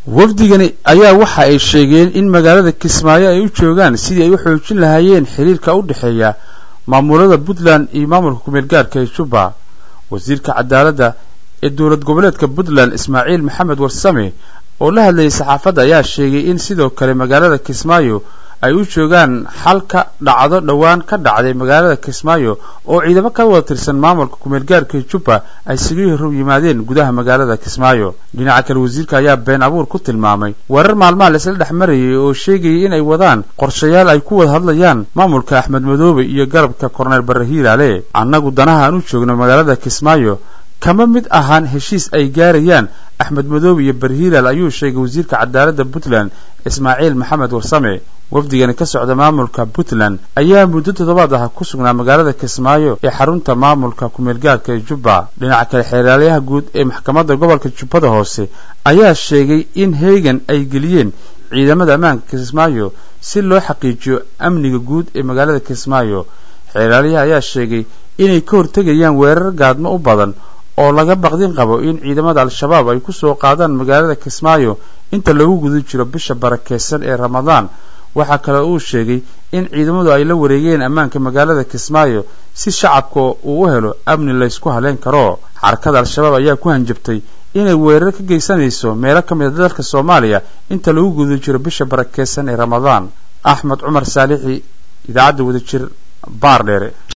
wafdigani ayaa waxa ay sheegeen in magaalada kismaayo ay u joogaan sidii ay u xoojin lahaayeen xiriirka u dhexeeya maamulada puntland iyo maamulka kumeel gaarka ee jubba wasiirka cadaaladda ee dowlad goboleedka puntland ismaaciil maxamed warsame oo la hadlayay saxaafadda ayaa sheegay in sidoo kale magaalada kismaayo ay u joogaan xal ka dhacdo dhowaan ka dhacday magaalada kismaayo oo ciidamo ka wada tirsan maamulka kumeel gaarka jubba ay sigii horow yimaadeen gudaha magaalada kismaayo dhinaca kale wasiirka ayaa been abuur ku tilmaamay warar maalmaha laisla dhex marayay oo sheegayay in ay wadaan qorshayaal ay ku wada hadlayaan maamulka axmed madoobe iyo garabka korneyl barre hiiraale annagu danaha aan u joogno magaalada kismaayo kama mid ahaan heshiis ay gaarayaan axmed madoobe iyo barhiilaal ayuu sheegay wasiirka cadaaladda puntland ismaaciil maxamed warsame wafdigani ka socda maamulka puntland ayaa muddo toddobaad ah ku sugnaa magaalada kismaayo ee xarunta maamulka kumeelgaarka ee jubba dhinaca kale xeeraalyaha guud ee maxkamadda gobolka jubbada hoose ayaa sheegay in heegan ay geliyeen ciidamada ammaanka kismaayo si loo xaqiijiyo amniga guud ee magaalada kismaayo xeeraalyaha ayaa sheegay inay ka hortegayaan weerar gaadmo u badan oo laga baqdin qabo in ciidamada al-shabaab ay ku soo qaadaan magaalada kismaayo inta lagu guda jiro bisha barakeysan ee ramadaan waxaa kale uu sheegay in ciidamadu ay la wareegeen ammaanka magaalada kismaayo si shacabka uu u helo amni laysku haleyn karo xarakada al-shabaab ayaa ku hanjabtay inay weerar ka geysanayso meelo ka mid a dalka soomaaliya inta lagu guda jiro bisha barakeysan ee ramadaan axmed cumar saalixi idaacadda wadajir baar dheere